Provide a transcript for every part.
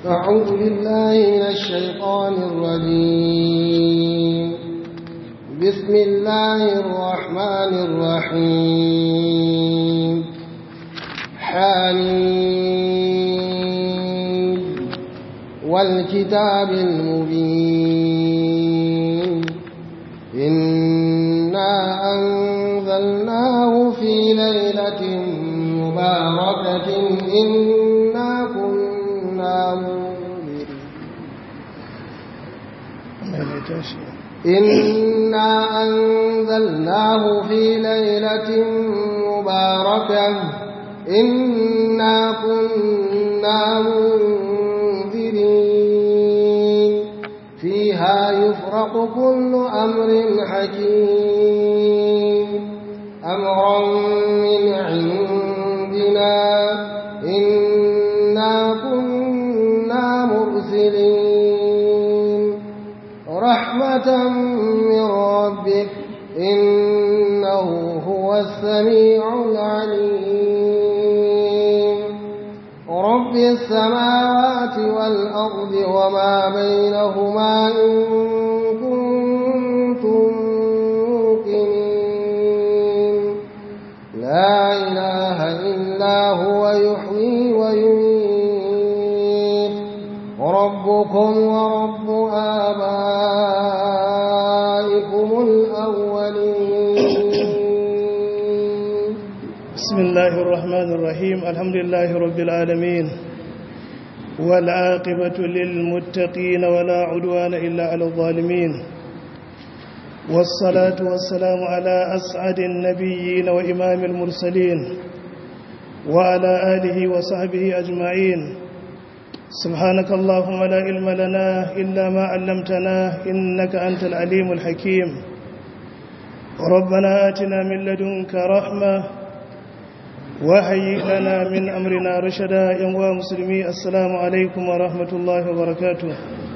أعوذ بالله من الشيطان الرجيم بسم الله الرحمن الرحيم حميد والكتاب المبين إنا أنزلناه في ليلة مباركة إنا كنا منذرين إنا أنزلناه في ليلة مباركة إنا كنا منذرين فيها يفرق كل أمر حكيم أمرا من عندنا إنا كنا مرسلين رحمة من ربك إنه هو السميع العليم رب السماوات والأرض وما بينهما إن كنتم موقنين لا إله إلا هو يحيي ويميت ربكم ورب آبائكم الأولين بسم الله الرحمن الرحيم الحمد لله رب العالمين والعاقبة للمتقين ولا عدوان إلا على الظالمين والصلاة والسلام على أسعد النبيين وإمام المرسلين وعلى آله وصحبه أجمعين سبحانك اللهم لا علم لنا إلا ما علمتنا إنك أنت العليم الحكيم ربنا آتنا من لدنك رحمة وهيئ لنا من أمرنا رشدا يا مسلمي السلام عليكم ورحمة الله وبركاته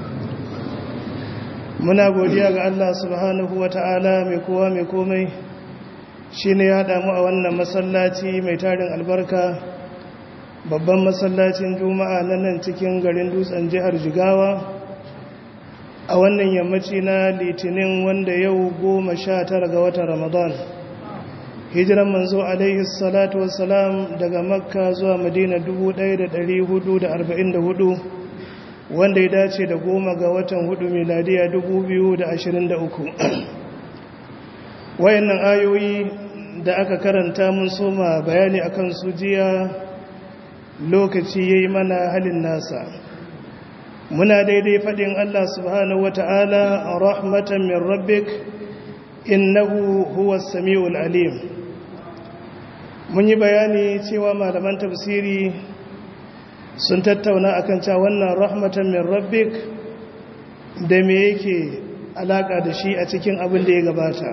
muna godiya ga Allah subhanahu wa ta'ala mai kowa mai komai shi ne ya damu a wannan masallaci mai tarin albarka babban masallacin juma'a na nan cikin garin dutsen jihar jigawa a wannan yammaci na litinin wanda yau goma sha tara ga watan ramadan hijiran manzo alaihi salatu wassalam daga makka zuwa madina 1444 wanda ya dace da goma ga watan hudu miladiya 2023 wayannan ayoyi da aka karanta mun soma bayani akan su jiya lokaci yayi mana halin nasa muna daidai fadin Allah subhanahu wata'ala rahmatan min rabbik innahu huwas samiul alim mun yi bayani cewa malaman tafsiri sun tattauna akan cewa wannan rahmatan min rabbik da me yake alaka da shi a cikin abin da ya gabata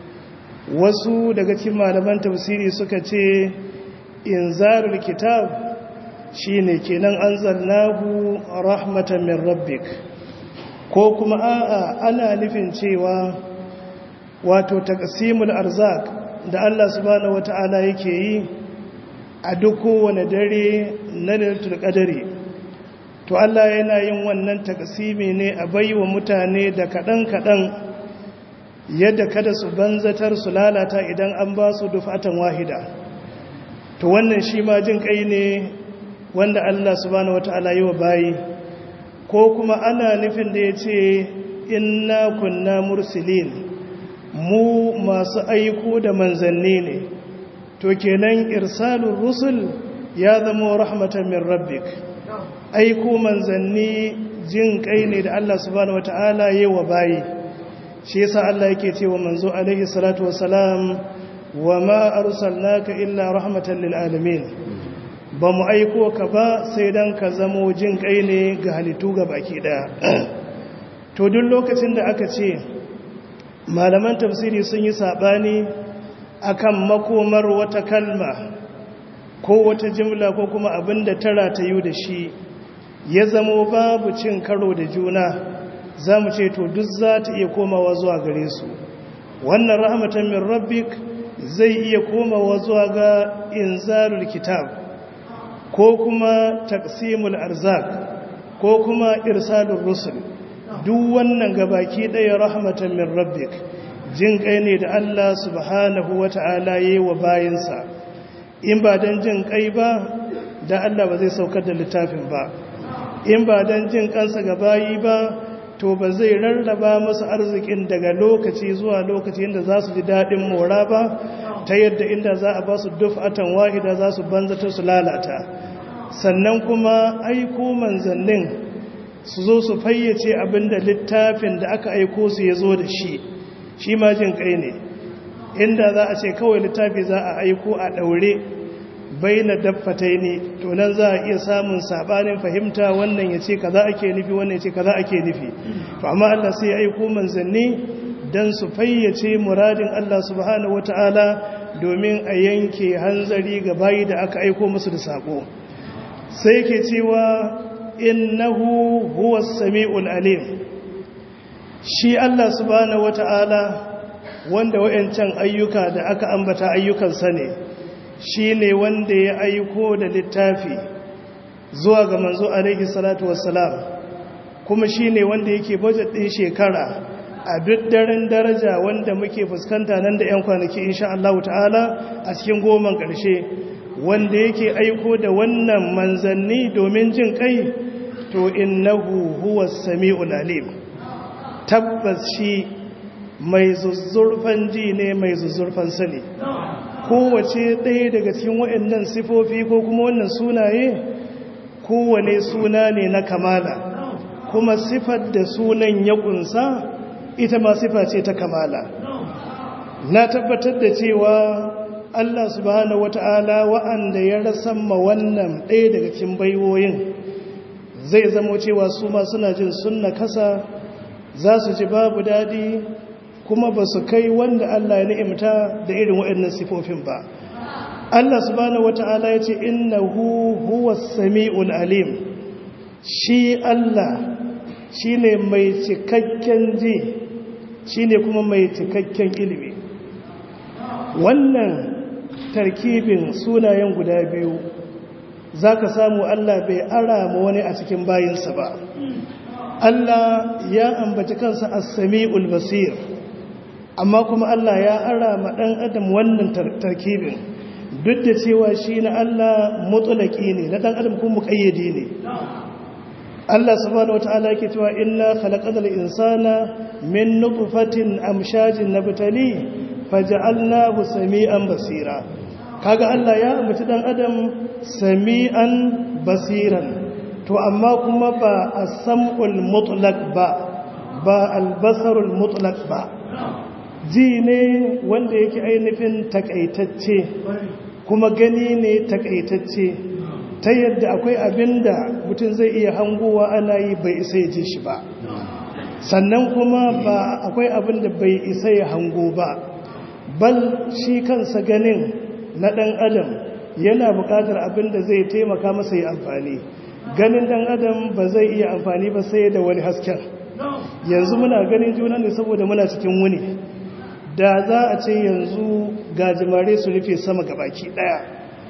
wasu daga cikin malaman tafsiri suka ce inzarul kitab shine kenan anzalnahu rahmatan min rabbik ko kuma a'a ana nufin cewa wato taqsimul arzak da Allah subhanahu wata'ala yake yi a duk kowane dare na lailatul qadari to Allah yana yin wannan taqsimi ne a baiwa mutane da kadan kadan yadda kada su banzatar su lalata idan an ba su dufatan wahida to wannan shi ma jin kai ne wanda Allah subhanahu wata'ala yi wa bayi ko kuma ana nufin da yace inna kunna mursilin mu masu aiko da manzanni ne to kenan irsalur rusul ya zama rahmatan min rabbik aiko manzanni jin kai ne da Allah subhanahu wataala yayi wa bayi shi yasa Allah yake cewa manzo alaihi salatu wassalam wama arsalnaka illa rahmatan lil alamin ba mu aiko ka ba sai dan ka zamo jin kai ne ga halittu ga baki daya to duk lokacin da aka ce malaman tafsiri sun yi saɓani akan makomar wata kalma ko wata jimla ko kuma abin da tara ta yi da shi ya zamo babu cin karo da juna za mu ce to duk za ta iya komawa zuwa gare su wannan rahmatan min rabbik zai iya komawa zuwa ga inzarul kitab ko kuma taqsimul arzak ko kuma irsalin rusul duk wannan gabaki ɗaya rahmatan min rabbik jin kai ne da Allah subhanahu wata'ala yi wa bayinsa in ba don jin kai ba da Allah ba zai saukar da littafin ba in ba don jin kansa ga bayi ba to ba zai rarraba musu arzikin daga lokaci zuwa lokaci inda za su ji daɗin mora ba ta yadda inda za a ba su dufatan wahida za su banzata su lalata sannan kuma aiko manzannin su zo su fayyace abinda littafin da aka aiko su ya zo da shi shi ma jin kai ne inda za a ce kawai littafi za a aiko a ɗaure bai na dabbatai ne to nan za a iya samun sabanin fahimta wannan ya ce kaza ake nufi wannan ya ce kaza ake nufi to amma Allah sai ya aiko manzanni dan su fayyace muradin Allah subhanahu wataala domin a yanke hanzari ga bayi da aka aiko musu da sako sai yake cewa innahu huwas samiul alim shi Allah subhanahu wataala wanda wayancan ayyuka da aka ambata ayyukansa ne shi ne wanda ya aiko da littafi zuwa ga manzo alaihi salatu wassalam kuma shi ne wanda yake budget ɗin shekara a duk daren daraja wanda muke fuskanta nan da 'yan kwanaki insha Allah ta'ala a cikin goman ƙarshe wanda yake aiko da wannan manzanni domin jin kai to innahu huwa sami'ul alim tabbas shi mai zuzzurfan ji ne mai zuzzurfan sani kowace ɗaya daga cikin waɗannan sifofi ko kuma wannan sunaye kowane suna ne na kamala kuma sifar da sunan ya ƙunsa ita ma sifa ce ta kamala na tabbatar da cewa Allah subhanahu wata'ala wa'anda ya rasamma wannan ɗaya daga cikin baiwoyin zai zamo cewa su ma suna jin sunna kasa za su ji babu daɗi kuma ba su kai wanda Allah ya ni'imta da irin waɗannan sifofin ba Allah subhanahu wata'ala ya ce innahu huwas sami'ul alim shi Allah shine mai cikakken ji shine kuma mai cikakken ilimi wannan tarkibin sunayen guda biyu zaka samu Allah bai ara ma wani a cikin bayinsa ba Allah ya ambaci kansa as-sami'ul basir amma kuma Allah ya ara ma ɗan adam wannan tarkibin duk da cewa shi na Allah mutulaki ne na ɗan adam kuma muƙayyade ne Allah subhanahu wata'ala yake cewa inna khalaqal insana min nutfatin amshajin nabtali faj'alnahu sami'an basira kaga Allah ya ambaci ɗan adam sami'an basiran to amma kuma ba as-sam'ul mutlaq ba ba al-basarul mutlaq ba ji ne wanda yake ainihin takaitacce kuma gani ne takaitacce ta yadda akwai abin da mutum zai iya hangowa ana yi bai isa ya ji shi ba sannan kuma ba akwai abin da bai isa ya hango ba bal shi kansa ganin na ɗan adam yana buƙatar abin da zai taimaka masa yi amfani ganin ɗan adam ba zai iya amfani ba sai da wani hasken yanzu muna ganin juna ne saboda muna cikin wuni da za a ce yanzu gajimare su rufe sama gabaki daya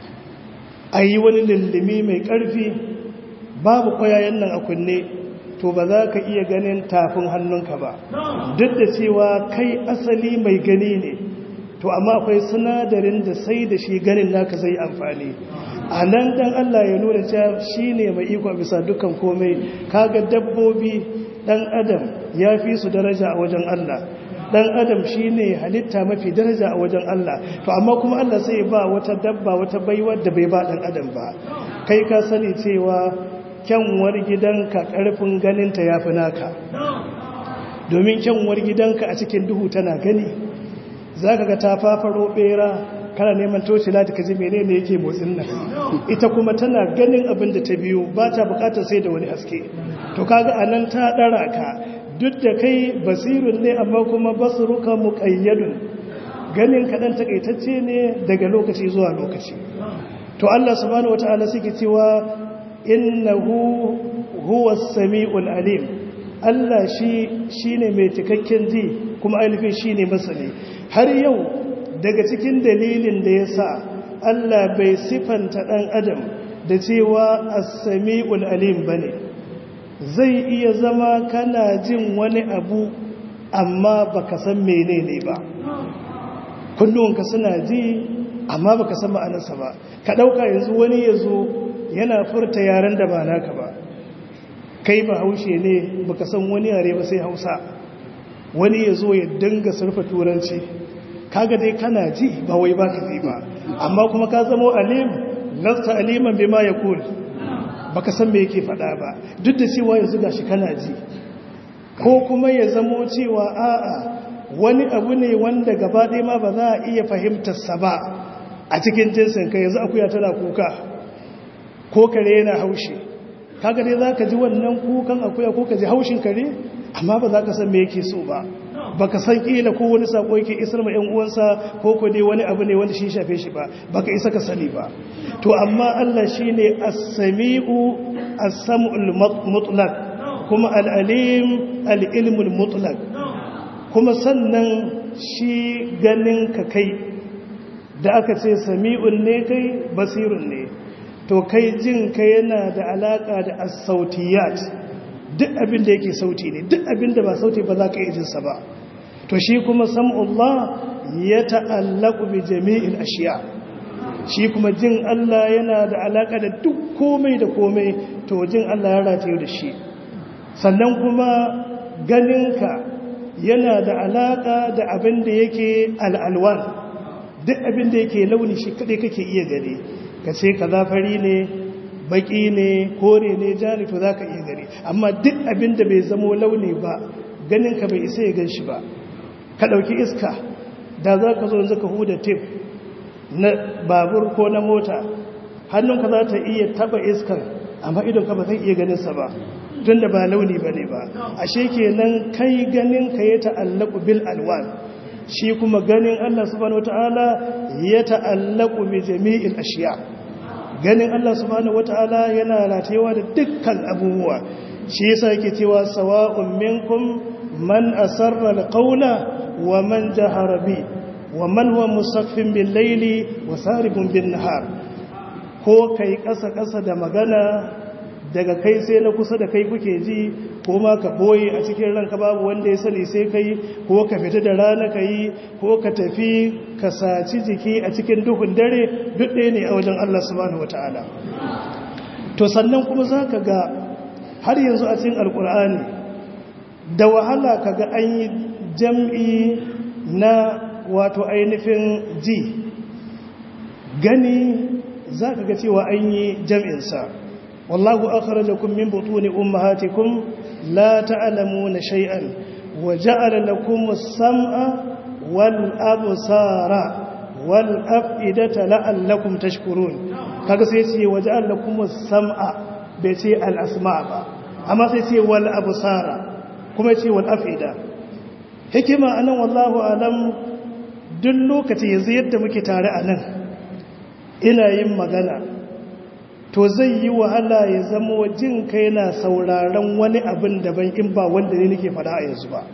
a yi wani lullumi mai karfi babu kwayayen nan a kunne to ba za ka iya ganin tafin hannunka ba duk da cewa kai asali mai gani ne to amma akwai sinadarin da sai da shi ganin naka zai amfani a nan dan Allah ya nuna cewa shi ne mai iko bisa dukkan komai kaga dabbobi dan adam ya fi su daraja a wajen Allah dan adam shine halitta mafi daraja a wajen Allah to amma kuma Allah sai ba wata dabba wata baiwar da bai ba dan adam ba kai ka sani cewa kyanwar gidanka karfin ganinta yafi naka domin kyanwar gidanka a cikin duhu tana gani zaka ga ta fafaro bera kana neman toci lati kaji menene yake motsin nan ita kuma tana ganin abin da ta biyo ba ta bukatar sai da wani haske to kaga anan ta dara ka duk da kai basirun ne amma kuma basuruka muqayyadun ganin kaɗan takaitacce ne daga lokaci zuwa lokaci to Allah subhanahu wataala suke cewa innahu huwa samiul alim Allah shi shine mai cikakken ji kuma ainihin shine masani har yau daga cikin dalilin da yasa Allah bai sifanta dan adam da cewa as-samiul alim bane zai iya zama kana jin wani abu amma baka san menene ba kunnuwanka suna ji amma baka san ma'anarsa ba ka ɗauka yanzu wani ya zo yana furta yaren da ba naka ba kai ba haushe ne baka san wani yare ba sai hausa wani ya zo ya dinga surfa turanci kaga dai kana ji ba wai ba ka ji ba amma kuma ka zamo alim lasta aliman bima yaqul baka san me yake faɗa ba duk da cewa yanzu gashi kana ji ko kuma ya zamo cewa a'a wani abu ne wanda gaba ɗaya ma ba za a iya fahimtarsa ba a cikin jinsin ka yanzu akuya tana kuka ko kare yana haushi kaga dai za ka ji wannan kukan akuya ko ka ji haushin kare amma ba za ka san me yake so ba baka san kila ko wani sako yake isar ma 'yan uwansa ko ko dai wani abu ne wanda shi shafe shi ba baka isa ka sani ba to amma Allah shine as-sami'u as-sam'ul mutlaq kuma al-alim al-ilmul mutlaq kuma sannan shi ganin ka kai da aka ce sami'un ne kai basirun ne to kai jin ka yana da alaka da as-sautiyat duk abin da yake sauti ne duk abin da ba sauti ba za ka yi jinsa ba to shi kuma sam'ullah ya ta'allaku bi jami'il ashiya shi kuma jin Allah yana da alaka da duk komai da komai to jin Allah ya rataye da shi sannan kuma ganinka yana da alaka da abin da yake al'alwan duk abin da yake launi shi kaɗai kake iya gani ka ce ka zafari ne baki ne kore ne jani to za ka iya gani amma duk abin da bai zamo launi ba ganinka bai isa ya gan shi ba ka ɗauki iska da za ka zo zaka huda tip na babur ko na mota hannunka za ta iya taba iskar amma idonka ba zai iya ganinsa ba tun da ba launi ba ne ba ashe kenan kai ganinka ya ta'allaku bil alwan shi kuma ganin Allah subhanahu wataala ya ta'allaku bi jami'il ashiya ganin Allah subhanahu wataala yana ratayewa da dukkan abubuwa shi yasa yake cewa sawa'un minkum man asarra alqawla wa man jahara bi wa man huwa musaffin bil layli wa saribun bin nahar ko kai kasa kasa da magana daga kai sai na kusa da kai kuke ji ko ma ka boye a cikin ranka babu wanda ya sani sai kai ko ka fita da rana ka yi ko ka tafi ka saci jiki a cikin duhun dare duk ɗaya ne a wajen Allah subhanahu wata'ala to sannan kuma za ka ga har yanzu a cikin alkur'ani da wahala ka ga an yi jam'i na wato ainihin ji gani za ka ga cewa an yi jam'insa wallahu akhrajakum min butuni ummahatikum la ta'lamuna shay'an wa ja'ala lakum as-sam'a wal absara wal af'idata la'allakum tashkurun kaga sai ce wa ja'ala lakum as-sam'a bai ce al-asma' ba amma sai ce wal absara kuma ce wal af'ida hikima anan wallahu alam duk lokaci yanzu yadda muke tare anan ina yin magana to zai yi wahala ya zama jin ka yana sauraron wani abin daban in ba wanda ne nake fada a yanzu ba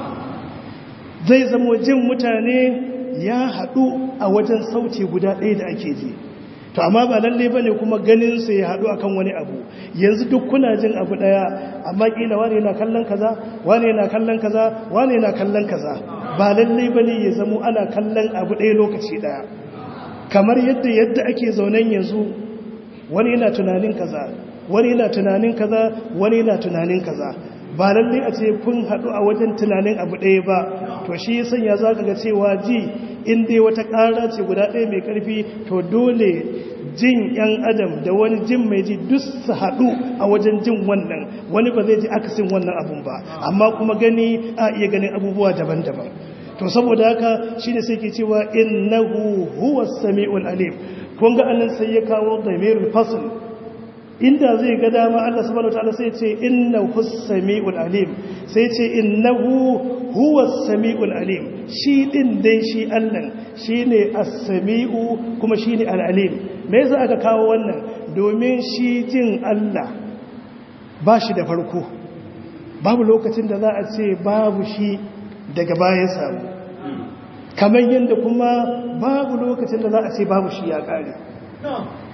zai zama jin mutane ya haɗu a wajen sauti guda ɗaya da ake ji to amma ba lalle ba ne kuma ganinsa ya haɗu akan wani abu yanzu duk kuna jin abu ɗaya amma ƙila wane yana kallon kaza wane yana kallon kaza wane yana kallon kaza ba lalle ba ne ya zama ana kallon abu ɗaya lokaci ɗaya kamar yadda yadda ake zaunen yanzu wani yana tunanin kaza wani yana tunanin kaza wani yana tunanin kaza ba lalle a ce kun haɗu a wajen tunanin abu ɗaya ba to shi sanya za ka ga cewa ji in dai wata ƙara ce guda ɗaya mai ƙarfi to dole jin ‘yan adam da wani jin mai ji duk su haɗu a wajen jin wannan wani ba zai ji akasin wannan abun ba amma kuma gani a iya ganin abubuwa daban-daban to saboda haka shi ne sai ke cewa innahu huwa sami'ul alim kun ga annan sai ya kawo damirul fasl inda zai ga dama Allah subhanahu wataala sai ce innahu sami'ul alim sai ce innahu huwa sami'ul alim shi din dai shi Allah shine as-sami'u kuma shine al-alim me yasa aka kawo wannan domin shi jin Allah ba shi da farko babu lokacin da za a ce babu shi daga baya samu kamar yadda kuma babu lokacin da za a ce babu shi ya kare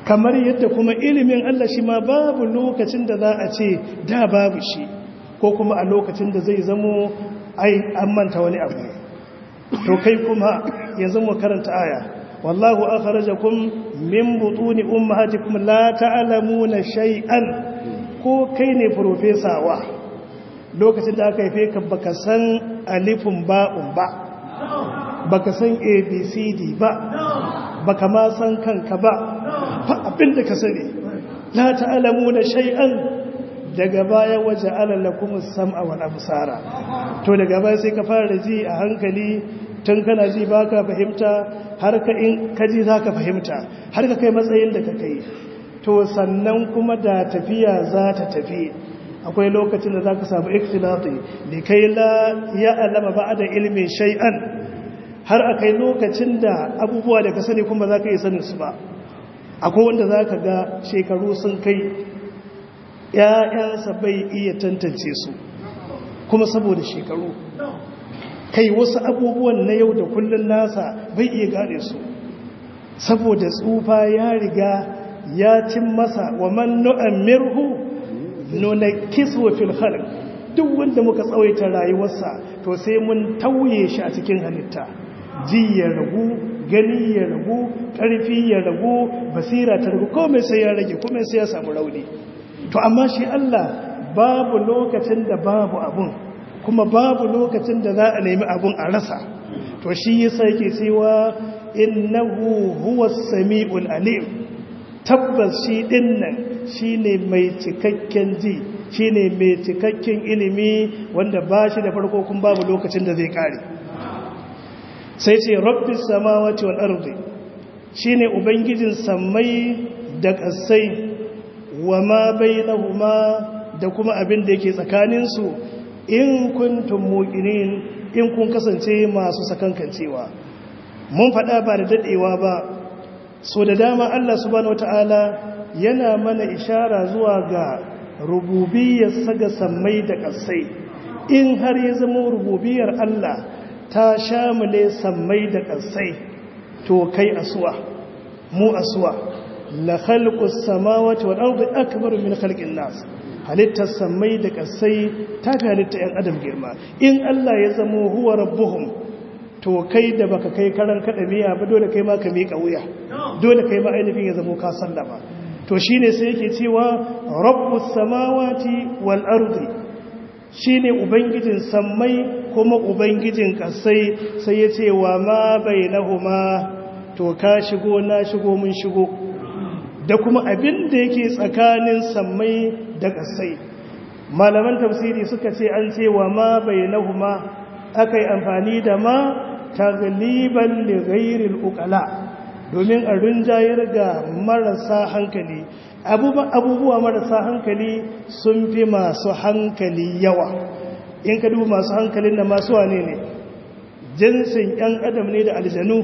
kamar yadda kuma ilimin Allah shi ma babu lokacin da za a ce da babu shi ko kuma a lokacin da zai zamo ai an manta wani abu to kai kuma yanzu mu karanta aya wallahu akhrajakum min butuni ummahatikum la ta'lamuna shay'an ko kai ne profesawa lokacin da aka haife ka baka san alifun ba'un ba baka san abcd ba baka ma san kanka ba fa abinda ka sani la ta'lamuna shay'an daga baya waje alalakum sam'a wal absara to daga baya sai ka fara ji a hankali tun kana ji baka fahimta har ka in ka ji zaka fahimta har ka kai matsayin da ka kai to sannan kuma da tafiya za ta tafi akwai lokacin da za ka samu ikhtilati da kai la ya alama ba da ilimin shay'an har akai lokacin da abubuwa da ka sani kuma za ka yi sanin su ba akwai wanda za ka ga shekaru sun kai ‘ya'yansa bai iya tantance su kuma saboda shekaru kai wasu abubuwan na yau da kullun nasa bai iya gane su saboda tsufa ya riga ya cin masa wa man nu'ammirhu nunakkisu fil khalq duk wanda muka tsawaita rayuwarsa to sai mun tauye shi a cikin halitta ji ya ragu gani ya ragu ƙarfi ya ragu basira ta ragu komai sai ya rage komai sai ya samu rauni to amma shi Allah babu lokacin da babu abun kuma babu lokacin da za a nemi abun a rasa to shi yasa yake cewa innahu huwas samiul alim tabbas shi dinnan shine mai cikakken ji shine mai cikakken ilimi wanda ba shi da farko kun babu lokacin da zai kare sai ce rabbis samawati wal ardi shine ubangijin sammai da kasai wa ma bainahuma da kuma abin da yake tsakanin su in kuntum muqinin in kun kasance masu sakankancewa mun faɗa ba da dadewa ba so da dama Allah subhanahu wataala yana mana ishara zuwa ga rububiyar saga sammai da ƙasai in har ya zama rububiyar Allah ta shamule sammai da ƙasai to kai asuwa mu asuwa la khalqus samawati wal ardi akbaru min khalqin nas halittar sammai da ƙasai ta fi halitta yan adam girma in Allah ya zama huwa rabbuhum to kai da baka kai karan kada miya ba dole kai ma ka miƙa wuya dole kai ma ainihin ya zama ka sallama to shi ne sai yake cewa rabbus samawati wal ardi shi ne ubangijin sammai kuma ubangijin kasai sai ya ce wa ma bainahuma to ka shigo na shigo mun shigo da kuma abin da yake tsakanin sammai da kasai malaman tafsiri suka ce an ce wa ma bainahuma akai amfani da ma tagliban li ghairil uqala domin a rinjayar ga marasa hankali abubuwa marasa hankali sun fi masu hankali yawa in ka duba masu hankalin da masu wane ne jinsin 'yan adam ne da aljanu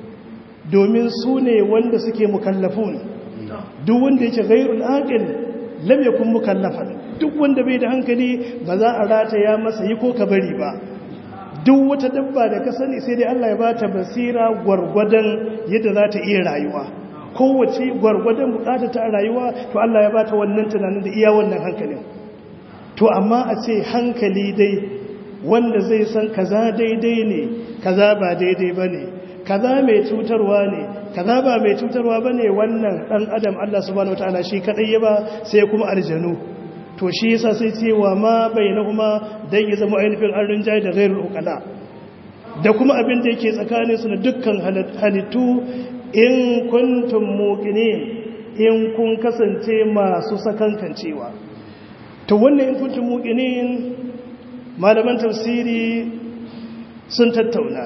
domin su ne wanda suke mukallafun duk wanda yake gairul aqil lam yakun mukallafan duk wanda bai da hankali ba za a rataya masa yi ko ka bari ba duk wata dabba da ka sani sai dai Allah ya ba ta basira gwargwadon yadda za ta iya rayuwa kowace gwargwadon bukata ta rayuwa to Allah ya ba ta wannan tunanin da iya wannan hankalin to amma a ce hankali dai wanda zai san kaza daidai ne kaza ba daidai ba ne kaza mai cutarwa ne kaza ba mai cutarwa ba ne wannan ɗan adam Allah subhanahu wataala shi kaɗai ya ba sai kuma aljanu to shi yasa sai cewa ma bainahuma dan ya zama ainihin an rinjaye da ghairul uqala da kuma abin da yake tsakanin su na dukkan halittu in kuntum muqinin in kun kasance masu sakankancewa to wannan in kuntum muqinin malaman tafsiri sun tattauna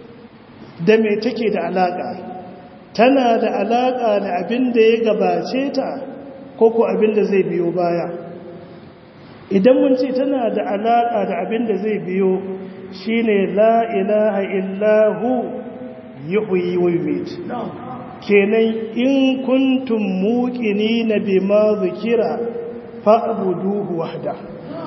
da me take da alaka tana da alaka da abin da ya gabace ta ko ko abin da zai biyo baya idan mun ce tana da alaƙa da abin da zai biyo shine la ilaha illahu yuhyi wa yumit kenan in kuntum muqinina bima zikira fa'buduhu wahda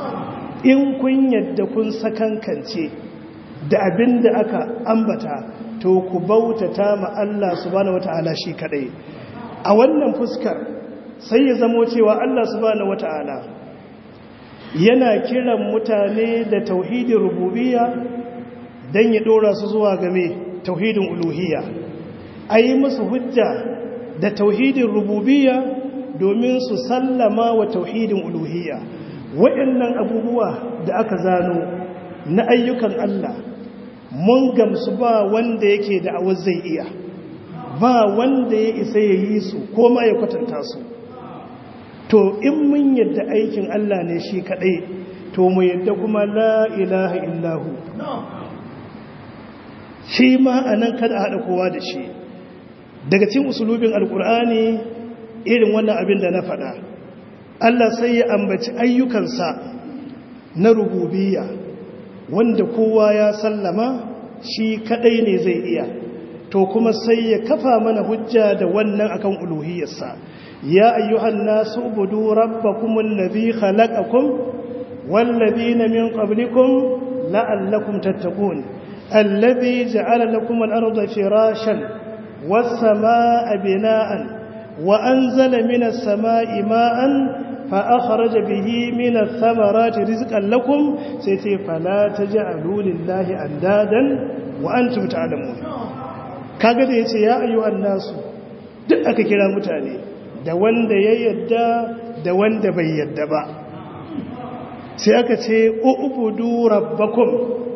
in kun yadda kun sakankance da abin da aka ambata to ku bautata ma Allah subhanahu wataala shi kadai a wannan fuskar sai ya zamo cewa Allah subhanahu wata'ala yana kiran mutane da tauhidin rububiyya don ya dora su zuwa game tauhidin uluhiyya a yi musu hujja da tauhidin rububiyya domin su sallama wa tauhidin uluhiyya waɗannan abubuwa da aka zano na ayyukan Allah mun gamsu ba wanda yake da awar zai iya ba wanda ya isa ya yi su ko ma ya kwatanta su to in mun yadda aikin Allah ne shi kaɗai to mu yadda kuma la ilaha illahu shi ma a nan kada haɗa kowa da shi daga cikin usulubin alkur'ani irin wannan abin da na faɗa Allah sai ya ambaci ayyukansa na rububiyya wanda kowa ya sallama shi kadai ne zai iya to kuma sai ya kafa mana hujja da wannan akan uluhiyarsa ya ayyuhan nasu ubudu rabbakum allazi khalaqakum wallazina min qablikum la'allakum tattaqun allazi ja'ala lakum al-ardha firashan was-samaa'a bina'an wa anzala minas samaa'i ma'an فأخرج به من الثمرات رزقا لكم سيتي فلا تجعلوا لله أندادا وأنتم تعلمون kaga da yace ya ayyuhan nasu duk aka kira mutane da wanda ya yadda da wanda bai yadda ba sai aka ce ubudu rabbakum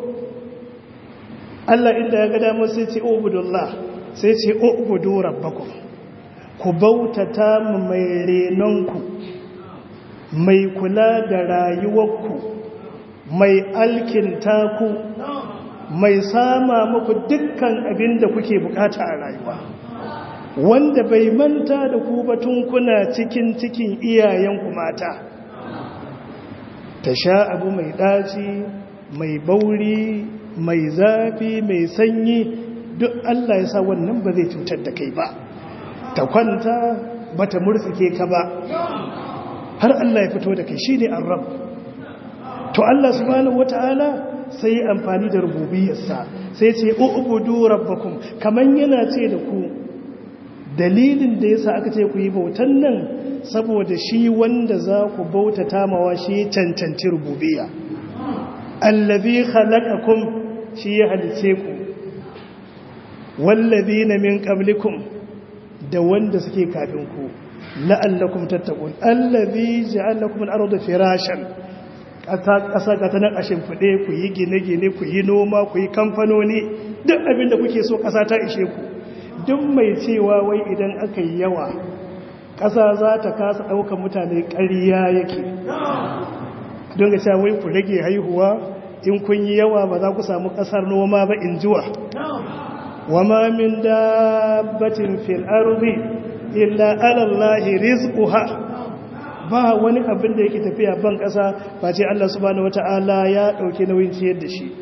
Allah inda ya ga damar sai ce ubudullah sai ce ubudu rabbakum ku bautata mu mai renonku mai kula da rayuwarku mai alkinta ku mai sama muku dukkan abin da kuke bukata a rayuwa wanda bai manta da ku batun kuna cikin cikin iyayenku mata ta sha abu mai ɗaci mai bauri mai zafi mai sanyi duk Allah ya sa wannan ba zai cutar da kai ba ta kwanta ba ta murtsike ka ba har Allah ya fito da kai shi ne an rab to Allah subhanahu wata'ala sai amfani da rububiyarsa sai ce ubudu rabbakum kaman yana ce da ku dalilin da yasa aka ce ku yi bautan nan saboda shi wanda za ku bautata mawa shi cancanci rububiyya allazi khalaqakum shi ya halice ku wallazina min qablikum da wanda suke kafin ku la'allakum tattaqun allazi ja'alakum al-ardha firashan ƙasa ka tanar a shimfiɗe ku yi gine-gine ku yi noma ku yi kamfanoni duk abin da kuke so ƙasa ta ishe ku duk mai cewa wai idan aka yi yawa ƙasa za ta kasa ɗaukar mutane ƙariya yake don ga cewa wai ku rage haihuwa in kun yi yawa ba za ku samu ƙasar noma ba in jiwa wa ma min dabbatin fil ardi illa ala allahi rizquha ba wani abin da yake tafiya ban ƙasa face Allah subhanahu wata'ala ya ɗauki nauyin ciyar da shi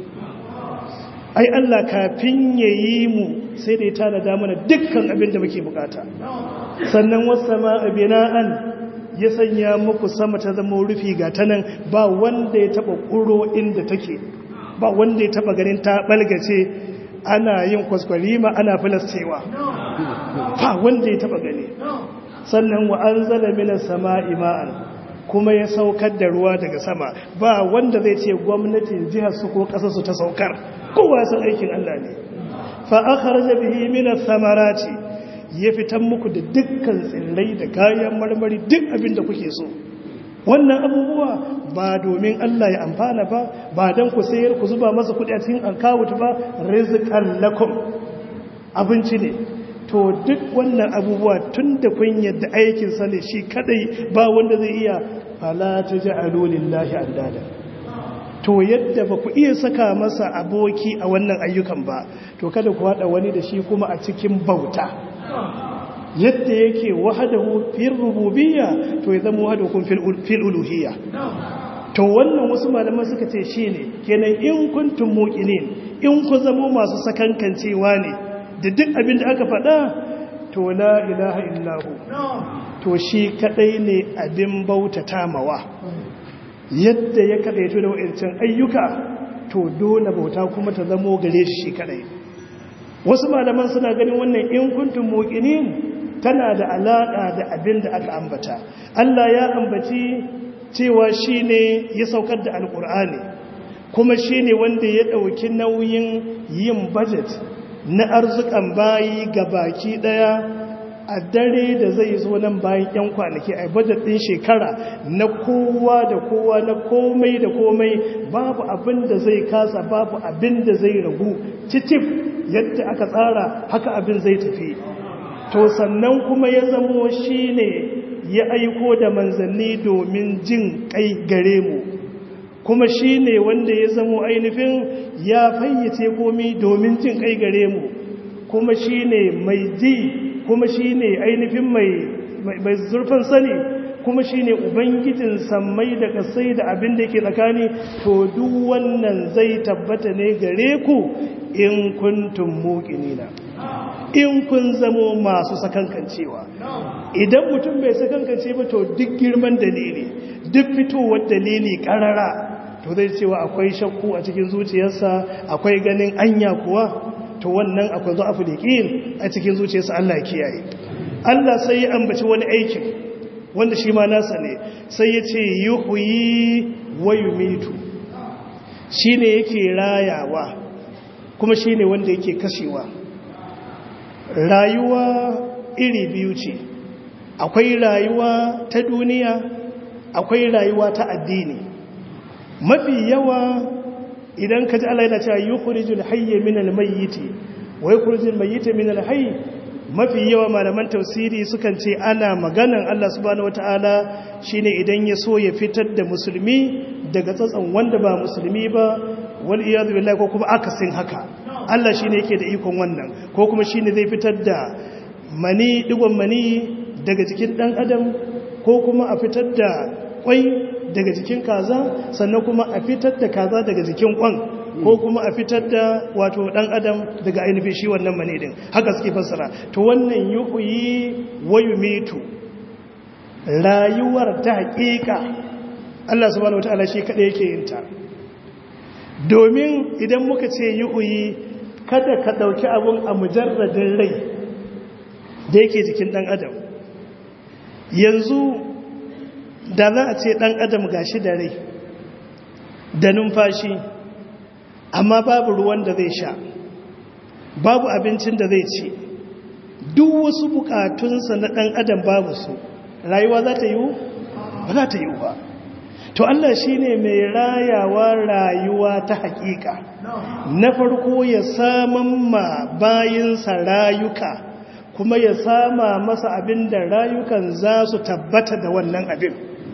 ai Allah kafin ya yi mu sai da ya tanada mana dukkan abin da muke bukata sannan wasu ma bina'an ya sanya muku sama ta zama rufi ga ta nan ba wanda ya taba ƙuro inda take ba wanda ya taba ganin ta balgace ana yin kwaskwarima ana filastewa ba wanda ya taba gani sannan wa an zala mina sama ima'an kuma ya saukar da ruwa daga sama ba wanda zai ce gwamnatin jihar su ko ƙasar su ta saukar kowa san aikin Allah ne fa akhraja bihi min ath-thamarati ya fitan muku da dukkan tsirrai da kayan marmari duk abin da kuke so wannan abubuwa ba domin Allah ya amfana ba ba dan ku sayar ku zuba masa kudi a cikin account ba rizqan lakum abinci ne to duk wannan abubuwa tun da kun yadda aikinsa ne shi kadai ba wanda zai iya fala ta ji lillahi andada to yadda ba ku iya saka masa aboki a wannan ayyukan ba to kada ku haɗa wani da shi kuma a cikin bauta yadda yake wahadahu fil rububiyya to ya zama wahadahu fil uluhiyya to wannan wasu malaman suka ce shine kenan in kuntum muqinin in ku zama masu sakankancewa ne da duk abin da aka faɗa to la ilaha illahu to shi kadai ne abin bautata mawa yadda ya kadaito da wa'ancan ayyuka to dole bauta kuma ta zamo gare shi kadai wasu malaman suna ganin wannan in kuntum muqinin tana da alaƙa da abin da aka ambata Allah ya ambaci cewa shi ne ya saukar da alƙur'ani kuma shi ne wanda ya ɗauki nauyin yin budget na arzikan bayi ga baki ɗaya a dare da zai zo nan bayan 'yan kwanaki a budget ɗin shekara na kowa da kowa na komai da komai babu abin da zai kasa babu abin da zai ragu titif yadda aka tsara haka abin zai tafi to sannan kuma ya zamo shi ne ya aiko da manzanni domin jin kai gare mu kuma shi ne wanda ya zamo ainihin ya fayyace komi domin jin kai gare mu kuma shi ne mai ji kuma shi ne ainihin mai zurfin sani kuma shi ne ubangijin sammai da kasai da abin da ke tsakani to duk wannan zai tabbata ne gare ku in kuntum muqinina in kun zamo masu sakankancewa idan mutum bai sakankance ba to duk girman dalili duk fitowar dalili karara to zai cewa akwai shakku a cikin zuciyarsa akwai ganin anya kuwa to wannan akwai zo afu a cikin zuciyarsa Allah ya kiyaye Allah sai ya ambaci wani aikin wanda shi ma nasa ne sai ya ce yuhyi wa yumitu shine yake rayawa kuma shine wanda yake kashewa rayuwa iri biyu ce akwai rayuwa ta duniya akwai rayuwa ta addini mafi yawa idan ka ji Allah yana cewa yukhrijul hayya minal mayyiti wa yukhrijul mayyita minal hayy mafi yawa malaman tafsiri sukan ce ana maganan Allah subhanahu wataala shine idan ya so ya fitar da musulmi daga tsatsan wanda ba musulmi ba wal iyad billahi ko kuma akasin haka Allah shine yake da ikon wannan ko kuma shine zai fitar da mani digon mani daga jikin dan adam ko kuma a fitar da kwai daga jikin kaza sannan kuma a fitar da kaza daga jikin kwan ko kuma a fitar da wato dan adam daga ainihin shi wannan mani din haka suke fassara to wannan yuhyi wa yumitu rayuwar ta hakika Allah subhanahu wataala shi kada yake yin ta domin idan muka ce yuhyi kada ka dauki abun a mujarradin rai da yake jikin dan adam yanzu da za a ce ɗan adam gashi da rai da numfashi amma babu ruwan da zai sha babu abincin da zai ci duk wasu bukatunsa na ɗan adam babu su rayuwa za ta yiwu ba za ta yiwu ba to Allah shi ne mai rayawa rayuwa ta hakika na farko ya saman ma bayinsa rayuka kuma ya sama masa abin da rayukan za su tabbata da wannan abin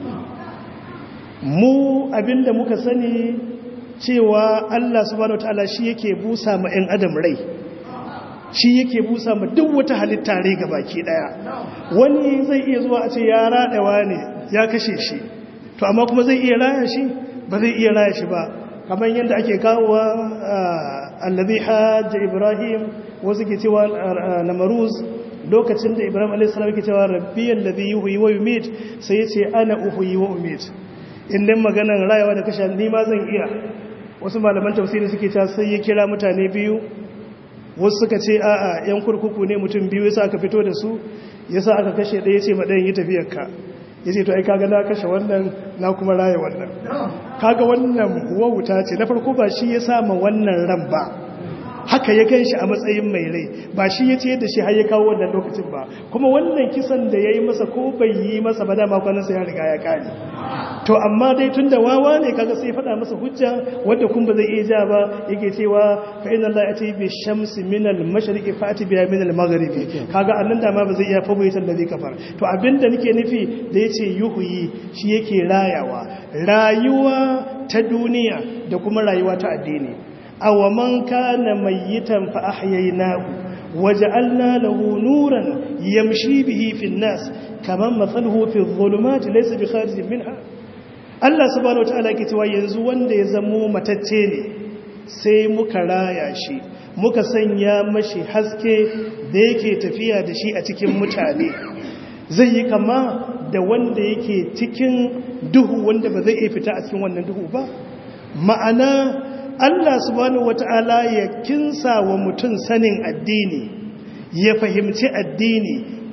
mu abin da muka sani cewa Allah subhanahu wataala shi yake busa ma 'yan adam rai shi yake busa ma duk wata halitta rai ga baki daya wani zai iya zuwa a ce ya raɗawa ne ya kashe shi to amma kuma zai iya raya shi ba zai iya raya shi ba kamar yadda ake kawowa allazi hajja ibrahim wasu ke cewa namaruz lokacin da ibrahim a.s. ke cewa rabbi allazi yuhyi wa yumit sai yace ana uhyi wa umit indan maganan rayawa da kashe ni ma zan iya wasu malaman tafsiri suke ta sai ya kira mutane biyu wasu suka ce a'a yan kurkuku ne mutum biyu yasa aka fito da su yasa aka kashe ɗaya ce ma ɗayan yi tafiyar ka yace to ai kaga na kashe wannan na kuma raya wannan kaga wannan wauta ce na farko ba shi ya sa ma wannan ran ba haka ya gan shi a matsayin mai rai ba shi ya ce da shi har ya kawo wannan lokacin ba kuma wannan kisan da ya yi masa ko bai yi masa ba dama kwanansa ya riga ya kare to amma dai tun da wawa ne kaga sai faɗa masa hujja wadda kun ba zai iya ja ba yake cewa fa inna Allah yati bi shamsi min al mashriqi fa ati biha min al maghribi kaga annan da ma ba zai iya fa bai da zai kafar to abinda nake nufi da yace yuhuyi shi yake rayawa rayuwa ta duniya da kuma rayuwa ta addini aw man kana mayyitan fa ahyaynahu وجعلنا له نورا يمشي به في الناس كمان مثله في الظلمات ليس بخارج منها Allah subhanahu wataala yake cewa yanzu wanda ya zamo matacce ne sai muka raya shi muka sanya mashi haske da yake tafiya da shi a cikin mutane zai yi kama da wanda yake cikin duhu wanda ba zai iya fita a cikin wannan duhu ba ma'ana Allah subhanahu wata'ala ya kinsa wa mutum sanin addini ya fahimci addini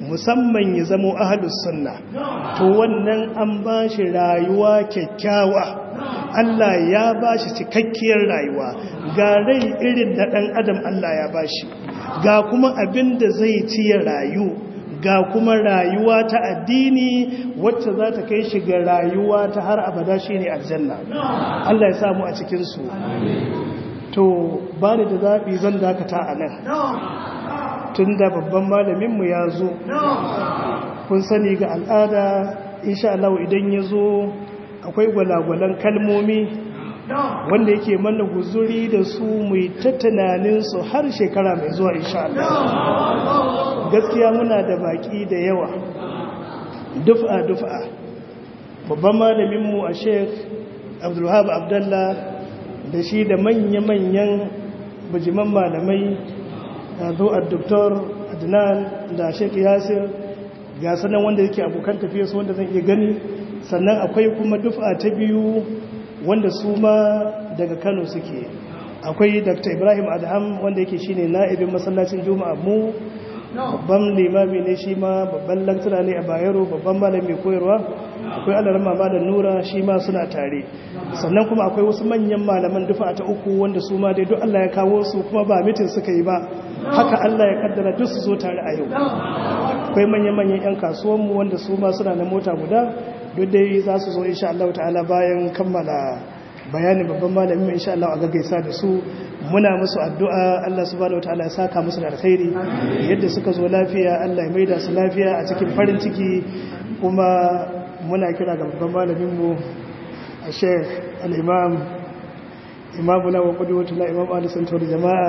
musamman ya zamo ahalus sunna to wannan an ba shi rayuwa kyakkyawa Allah ya ba shi cikakkiyar rayuwa ga rai irin da ɗan adam Allah ya ba shi ga kuma abin da zai ci ya rayu ga kuma rayuwa ta addini wacce za ta kai shi ga rayuwa ta har abada shi ne aljanna Allah ya samu a cikinsu to ba da zaɓi zan dakata a nan tun da babban malaminmu ya zo kun sani ga al'ada insha Allah idan ya zo akwai gwalagwalan kalmomi wanda yake mana guzuri da su mai ta tunaninsu har shekara mai zuwa insha Allah gaskiya muna da baki da yawa dufa dufa babban malaminmu a sheikh abdulwahab abdallah da shi da manya-manyan bujiman malamai da zo a doktor adnan da sheikh yasir ga sanan wanda yake abokan tafiya su wanda zan iya gani sannan akwai kuma dufa ta biyu wanda su ma daga kano suke akwai dr ibrahim adham wanda yake shine na'ibin masallacin juma'a mu babban limami ne shi ma babban lantana ne a bayero babban malami koyarwa akwai alarma malam nura shi ma suna tare sannan kuma akwai wasu manyan malaman dufa ta uku wanda su ma dai duk Allah ya kawo su kuma ba mitin suka yi ba haka Allah ya kaddara duk su zo tare a yau akwai manyan manyan yan kasuwanmu wanda su ma suna na mota guda duk dai za su zo insha Allah ta'ala bayan kammala bayanin babban malamin insha Allah a gaggaisa da su muna musu addu'a Allah subhanahu wataala ya saka musu da alkhairi yadda suka zo lafiya Allah ya maida su lafiya a cikin farin ciki kuma muna kira ga babban malamin mu a Sheikh al-Imam Imam na wa qudwatuna Imam Ali Santor jama'a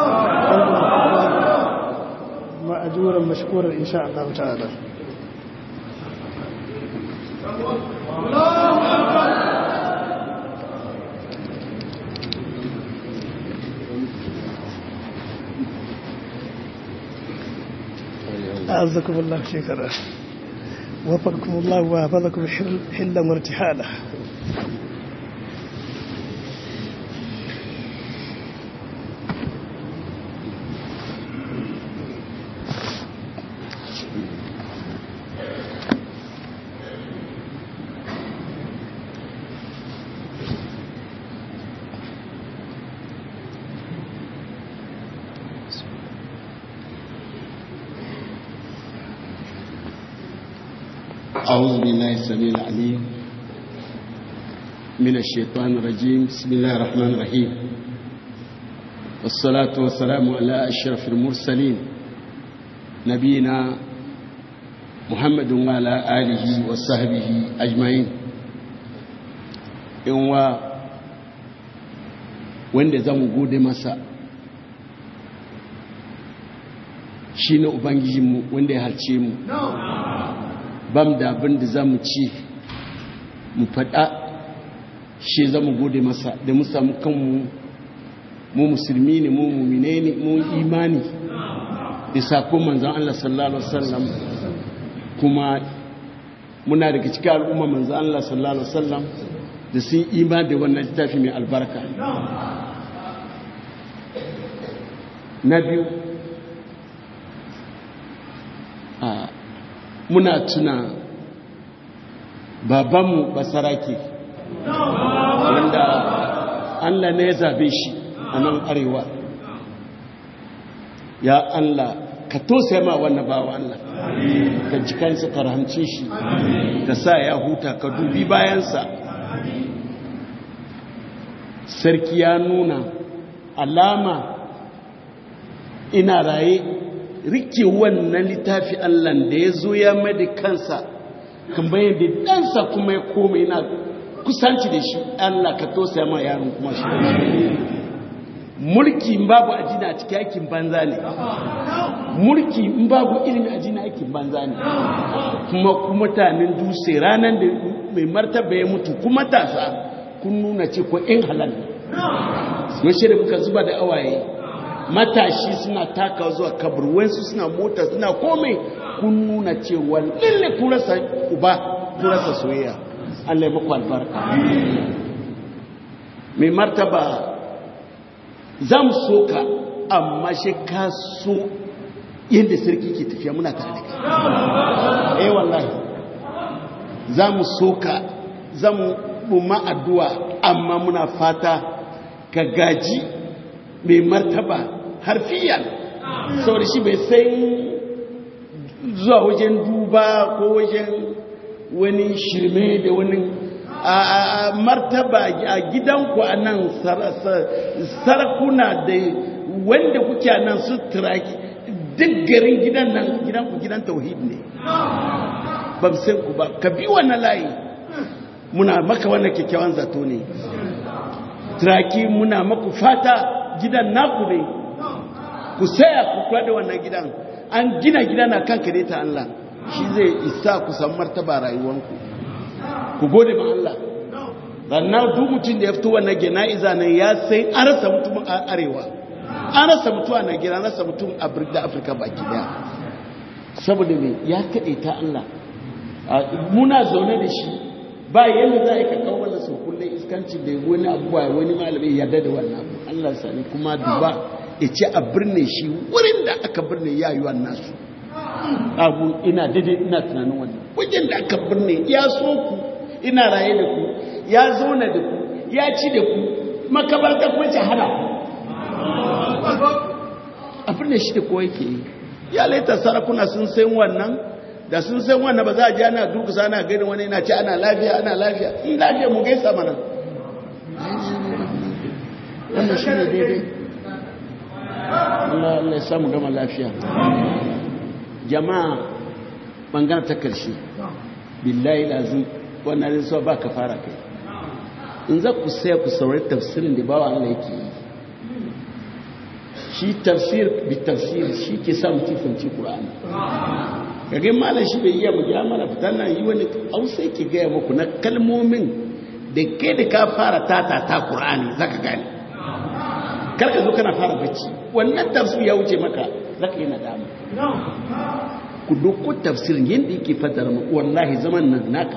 ma'ajuran mashkuran insha Allah ta'ala أعزكم الله شكرا وفقكم الله وحفظكم حلا وارتحالا أعوذ بالله السميع العليم من الشيطان الرجيم بسم الله الرحمن الرحيم والصلاة والسلام على أشرف المرسلين نبينا محمد وعلى آله وصحبه أجمعين إن wanda za mu gode masa shi ne ubangijinmu wanda ya halce mu bam da abin da za mu ci mu faɗa shi za mu gode masa da mu samu kanmu mu musulmi ne mu mumine ne mu imani da sakon manzan Allah sallallahu Alaihi wasallam kuma muna daga cikin al'umma manzan Allah sallallahu Alaihi wasallam da sun imani da wannan littafi mai albarka na biyu muna tuna babanmu basarake wanda Allah ne ya zabe shi a nan arewa ya Allah ka tosa ma wannan bawa Allah ka jikansa ka rahamce shi ka sa ya huta ka dubi bayansa sarki ya nuna alama ina raye rike wannan littafi Allah da ya zo ya mada kansa kan bayan da ɗansa kuma ya koma yana kusanci da shi Allah ka tosa ma yaron kuma shi mulki in babu ajina a cikin aikin banza ne mulki in babu ilimi ajina aikin banza ne kuma kuma mutanen dutse ranar da mai martaba ya mutu kuma tasa kun nuna ce ko in halal ne da muka zuba da awaye matashi suna taka zuwa kabur wansu suna mota suna komai kun nuna cewa lalle kun rasa uba kun rasa soyayya Allah ya muku albarka mai martaba zan so ka amma shi ka so yadda sarki ke tafiya muna tare da kai eh wallahi za mu soka za mu buma addu'a amma muna fata ka gaji mai martaba harfiyan saboda shi bai sai zuwa wajen duba ko wajen wani shirme da wani a martaba a gidanku a nan sarakuna da wanda kuke a nan su turaki duk garin gidan nan gidanku gidan tauhid ne ba san ku ba ka bi wannan layi muna maka wannan kyakkyawan zato ne turaki muna maku fata gidan naku ne ku saya ku kula da wannan gidan an gina gida na kanka ne ta Allah shi zai isa ku san martaba rayuwanku ku gode ma Allah sannan duk mutum da ya fito wannan jana'iza nan ya sai an rasa mutum a arewa an rasa mutum a Najeriya an rasa mutum a da Afirka baki daya saboda me ya kaɗe ta Allah muna zaune da shi ba yadda za a yi kakau wanda sau kullum iskanci da wani abubuwa wani malami yarda da wannan abu Allah sani kuma duba ya ce a birne shi wurin da aka birne ya yi wannan su abu ina daidai ina tunanin wannan wajen da aka birne ya so ku ina raye da ku ya zauna da ku ya ci da ku makabarta kuma ce hana ku a birne shi da kowa yake yi ya laita sarakuna sun san wannan da sun san wannan ba za a ji ana durkusa ana gani wani yana ce ana lafiya ana lafiya in lafiya mu gaisa mana wannan shi ne daidai Allah ya samu gama lafiya jama'a bangaren ta karshe billahi lazim wannan rinsuwa ba ka fara kai in za ku saya ku saurari tafsirin da bawa Allah yake yi shi tafsir bi tafsir shi ke sa mutum fahimci Qur'ani kage malam shi bai iya mu ja mana fitan nan yi wani hausa yake gaya muku na kalmomin da ke da ka fara tata ta Qur'ani zaka gane karka zo kana fara bacci wannan tafsir ya wuce maka zaka yi nadama ku doko tafsirin yadda yake fatar mu wallahi zaman nan naka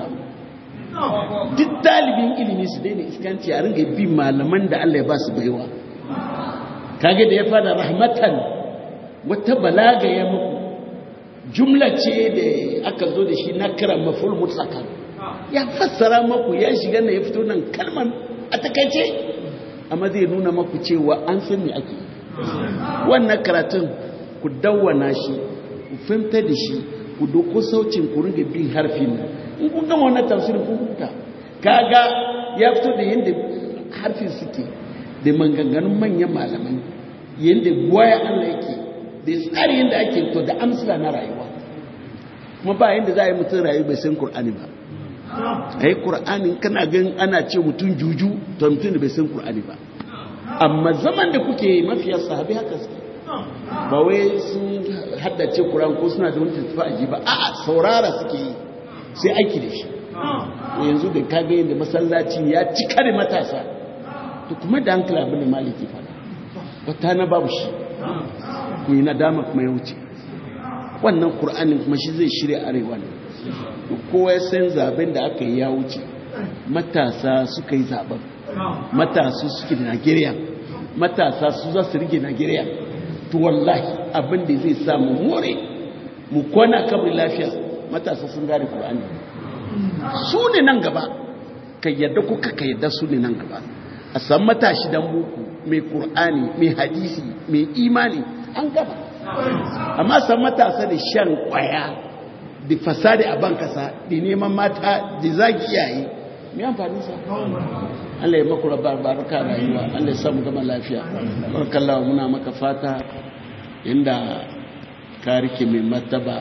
duk dalibin ilimi su daina iskanci a ringa bi malaman da Allah ya ba su baiwa kage da ya fada rahmatan wata balaga ya muku jumla ce da aka zo da shi na kira maful mutsaka ya fassara maku ya shiga na ya fito nan kalman a takaice amma zai nuna maku cewa an san me ake wannan karatun ku dawwana shi ku fahimta da shi ku doko saucin ku ringa bin harfin nan in kun gama wannan tafsirin kun huta kaga ya fito da yadda harfin suke da maganganun manyan malamai yadda goya Allah yake da tsari yadda ake to da amsila na rayuwa kuma ba yadda za a yi mutum rayu bai san Kur'ani ba a yi Kur'ani kana gan ana ce mutum juju to mutum da bai san Kur'ani ba amma zaman da kuke mafiya sahabi haka suke ba wai sun haddace Kur'an ko suna da wani tafi ba a'a saurara suke yi sai aiki da shi yanzu da kaga yadda masallaci ya cika da matasa to kuma da hankali abin da maliki fada wata na babu shi ku yi nadama kuma ya wuce wannan kur'anin kuma shi zai shirya arewa ne kowa ya san zaben da aka yi ya wuce matasa suka yi zaben matasa suke da nigeria matasa su za su rige nigeria to wallahi abin da zai samu more mu kwana kamar lafiya matasa sun gane kur'ani su ne nan gaba ka yadda kuka ka yadda su ne nan gaba a san matashi dan boko mai qur'ani mai hadisi mai imani an gaba amma san matasa da shan kwaya da fasadi a bankasa da neman mata da zagi yayi mai amfani sa Allah ya maku rabar baraka rayuwa Allah ya samu gama lafiya barkallahu muna maka fata inda ka rike mai mataba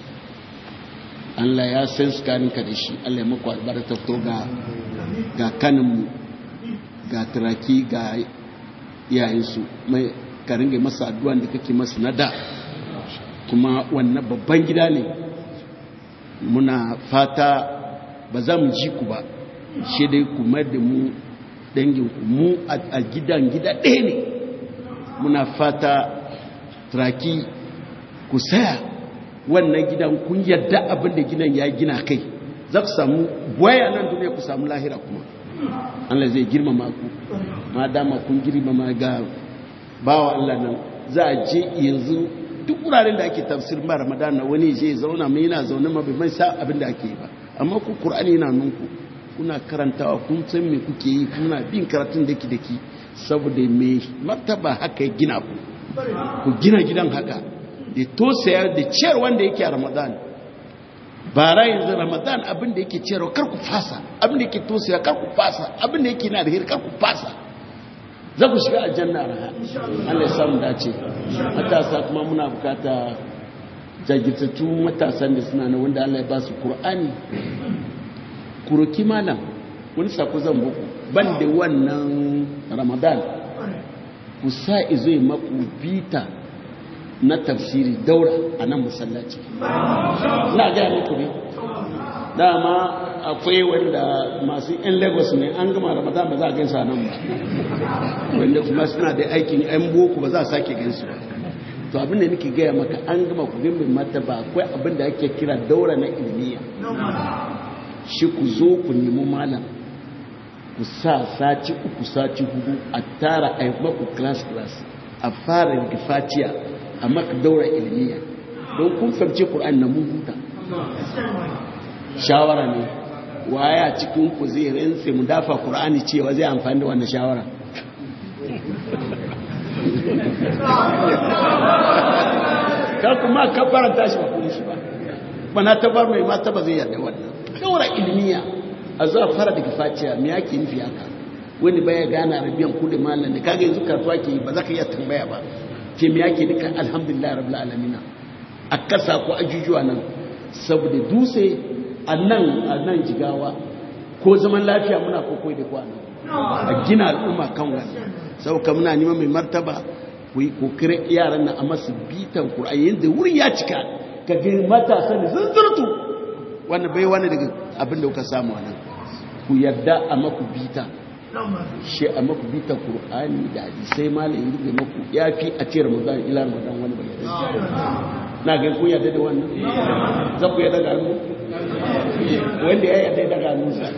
Allah ya san ka da shi Allah ya maku albarka to ga ga kaninmu ga turaki ga yayansu mai ka ringa masa addu'an da kake masa na da kuma wannan babban gida ne muna fata ba za mu ji ku ba shi dai kuma da mu danginku mu a gidan gida ɗaya ne muna fata turaki ku saya wannan gidan kun yadda abin da gidan ya gina kai za ku samu waya nan duniya ku samu lahira kuma Allah zai girmama ku ma dama kun girmama ga bawa Allah nan za a je yanzu duk wuraren da ake tafsir ba ramadan na wani je zauna mai yana zaune ma bai mai sa abin da ake yi ba amma ku qur'ani yana nunku kuna karantawa kun san me kuke yi kuna bin karatun daki daki saboda me martaba haka ya gina ku ku gina gidan haka da tosaya da ciyar wanda yake a ramadan bara yanzu ramadan abin da yake ciyarwa kar ku fasa abin da yake tosaya kar ku fasa abin da yake na da kar ku fasa za ku shiga aljanna raha Allah ya samu dace matasa kuma muna bukata jagirtattu matasan da suna na wanda Allah ya ba su Qur'ani kuroki malam wani sako zan muku ban da wannan Ramadan ku sa izo yi maku bita na tafsiri daura a nan masallaci na gaya muku ne dama akwai wanda masu yan lagos ne an gama ramadan ba za a gansa nan ba wanda kuma suna da aikin yan boko ba za a sake gansu ba to abin da nake gaya maka an gama ku gami mata ba akwai abin da ake kira daura na ilmiya shi ku zo ku nemi malam ku sa sati uku sati hudu a tara a yi maku class class a fara rigifatiya a maka daura ilmiya don kun fahimci ƙur'an na mun huta shawara ne waya cikin ku zai rinse mu dafa ƙur'ani cewa zai amfani da wannan shawara kar kuma ka faranta shi ba kuma shi ba bana tabar mai mata ba zai yarda wannan daura ilmiya a zuwa fara daga faciya me yake nufi haka wani baya gane arabiyan kudin malam da kaga yanzu karatuwa ke ba za ka iya tambaya ba ke me yake duka alhamdulillah rabbil alamin a kasa ko ajujuwa nan saboda dutse a nan a nan jigawa ko zaman lafiya muna kokoi da kwana a gina al'umma kan wani sauka muna neman mai martaba ku yi kokirin yaran nan a masu bitan kur'ayi yadda wurin ya cika ka ga matasa da zunzurtu wanda bai wani daga abin da kuka samu a nan ku yarda a maku bita shi a maku bita kur'ani da hadisai malayin rufe maku ya fi a ce ramadan ila ramadan wani bai yarda na ga kun yarda da wannan za ku yarda da hannu wanda ya yarda da hannunsa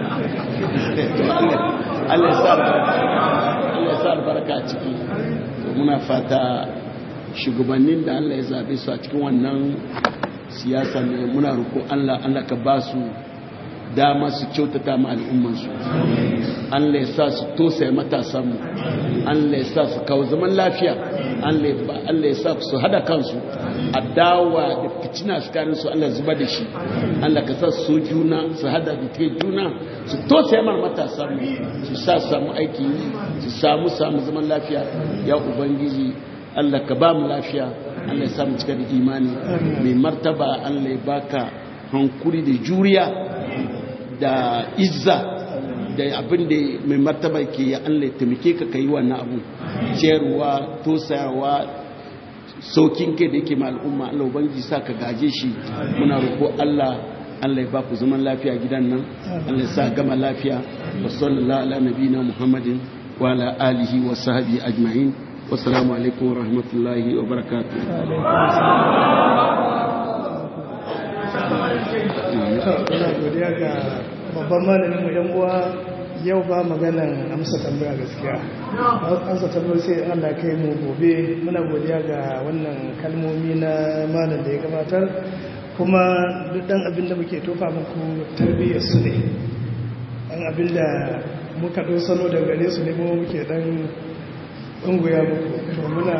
Allah ya sa albarka Allah ya sa albarka a ciki to muna fata shugabannin da Allah ya zabe su a cikin wannan siyasa ne muna roƙo Allah Allah ka ba su dama su kyautata ma al'ummansu Allah ya sa su tosaya matasanmu Allah ya sa su kawo zaman lafiya Allah ya sa su hada kansu adawa da fitina su Allah zuba da shi Allah ka sa su juna su hada da ke juna su tosaya mar matasanmu su sa samu aiki su samu samu zaman lafiya ya ubangiji Allah ka ba mu lafiya Allah ya samu cika da imani mai martaba Allah ya baka hankuri da juriya da izza da abin da mai martaba ke ya Allah ya taimake ka kai wannan abu ciyarwa tosayawa saukin kai da yake ma al'umma Allah ubangiji sa ka gaje shi muna roƙo Allah Allah ya ba ku zaman lafiya gidan nan Allah ya sa gama lafiya wa sallallahu ala nabiyina Muhammadin wa ala alihi wa sahbihi ajma'in wassalamu alaikum wa rahmatullahi wa barakatuh ina godiya ga babban malamin mu yan uwa yau ba maganan amsa tambaya gaskiya amsa tambaya sai Allah kai mu gobe muna godiya ga wannan kalmomi na malam da ya gabatar kuma duk dan abin da muke tofa muku tarbiyyar su ne dan abin da muka ɗau salo da gare su ne mu muke dan unguya muku to muna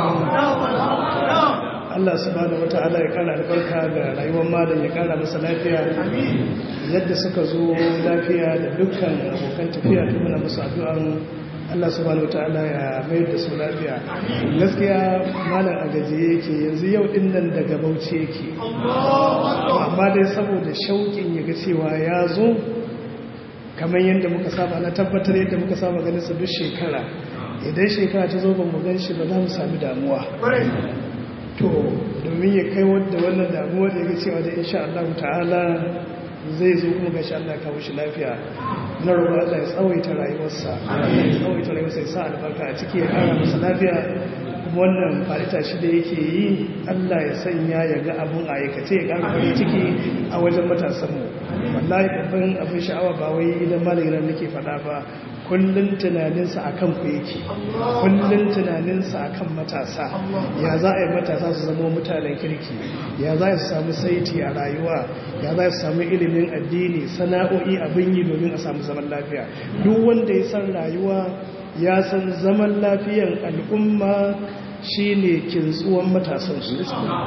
Allah subhanahu wata'ala ya kara albarka ga rayuwar malam ya kara masa lafiya yadda suka zo lafiya da dukkan abokan tafiya da muna musu addu'an Allah subhanahu wata'ala ya mayar da su lafiya gaskiya malam a gajiye yake yanzu yau din nan daga bauchi yake amma dai saboda shauƙin ya ga cewa ya zo kamar yadda muka saba na tabbatar yadda muka saba ganin su duk shekara idan shekara ta zo ban mu gan shi ba za mu sami damuwa to domin ya kai wadda wannan damuwa da ya cewa da insha Allah ta'ala zai zo kuma gashi Allah kawo shi lafiya na roƙon Allah ya tsawaita rayuwarsa ya tsawaita rayuwarsa ya sa albarka a ciki ya ƙara masa lafiya kuma wannan farita shi da yake yi Allah ya sanya ya ga abun a aikace ya ƙara farin ciki a wajen matasanmu wallahi babban abin sha'awa ba wai idan malamin nake faɗa ba kullum tunaninsa a kan ku yake kullum tunaninsa a kan matasa ya za a yi matasa su zama mutanen kirki ya za su samu saiti a rayuwa ya za su samu ilimin addini sana'o'i abin yi domin a samu zaman lafiya duk wanda ya san rayuwa ya san zaman lafiyan al'umma shine kintsuwan matasansu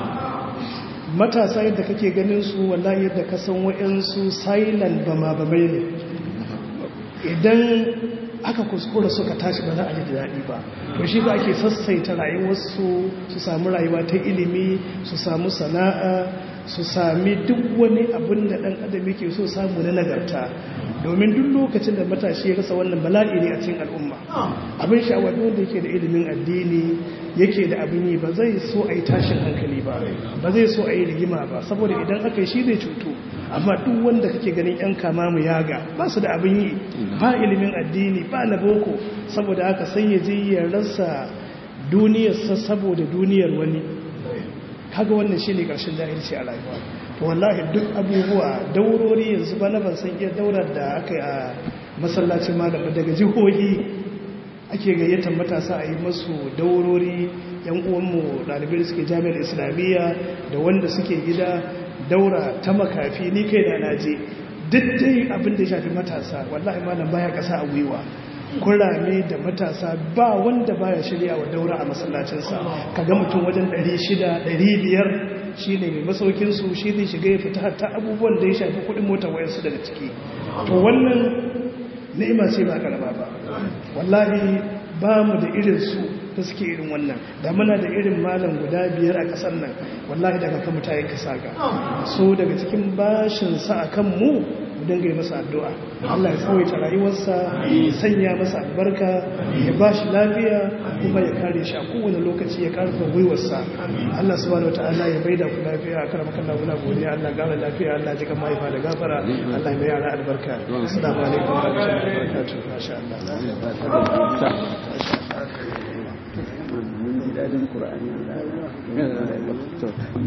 matasa yadda kake ganin su wallahi yadda ka san wa'yansu silent bama bamai ne idan aka kuskura suka tashi ba za a ji daɗi ba to shi ba ake sassaita rayuwarsu su samu rayuwa ta ilimi su samu sana'a su sami duk wani abin da ɗan adam yake so samu na nagarta domin duk lokacin da matashi ya rasa wannan bala'i ne a cikin al'umma abin sha'awar wanda yake da ilimin addini yake da abin yi ba zai so a yi tashin hankali ba ba zai so a yi rigima ba saboda idan aka yi shi zai cutu amma duk wanda kake ganin yan kama mu yaga ba su da abin yi ba ilimin addini ba na boko saboda haka sai ya je ya rasa duniyarsa saboda duniyar wani kaga wannan shine karshen jahilci a rayuwa to wallahi duk abubuwa daurori yanzu ba na ban san iya daurar da aka yi a masallacin malam daga jihohi ake gayyatar matasa a yi masu daurori yan uwanmu ɗalibai suke jami'ar islamiyya da wanda suke gida daura ta makafi ni kai da naje duk dai abin da ya shafi matasa wallahi malam baya kasa a gwiwa kurame da matasa ba wanda baya shirya wa daura a masallacinsa kaga mutum wajen 600 500 shine mai masaukin su shi zai shiga ya fita hatta abubuwan da ya shafi kudin motar wayansu daga ciki to wannan ni'ima ce ba karama ba wallahi ba mu da irin su da suke irin wannan da muna da irin malam guda biyar a kasar nan wallahi daga kan mutayen kasa ga so daga cikin bashin sa akan mu mu dinga yi masa addu'a Allah ya tsawaita rayuwarsa ya sanya masa albarka ya ba shi lafiya kuma ya kare shi a kowane lokaci ya karfa gwiwarsa Allah subhanahu wataala ya baida ku lafiya kar maka Allah muna godiya Allah gara lafiya Allah ji kan mahaifa da gafara Allah ya mai yara albarka assalamu alaikum wa rahmatullahi wa barakatuh masha Allah mun ji dadin Qur'ani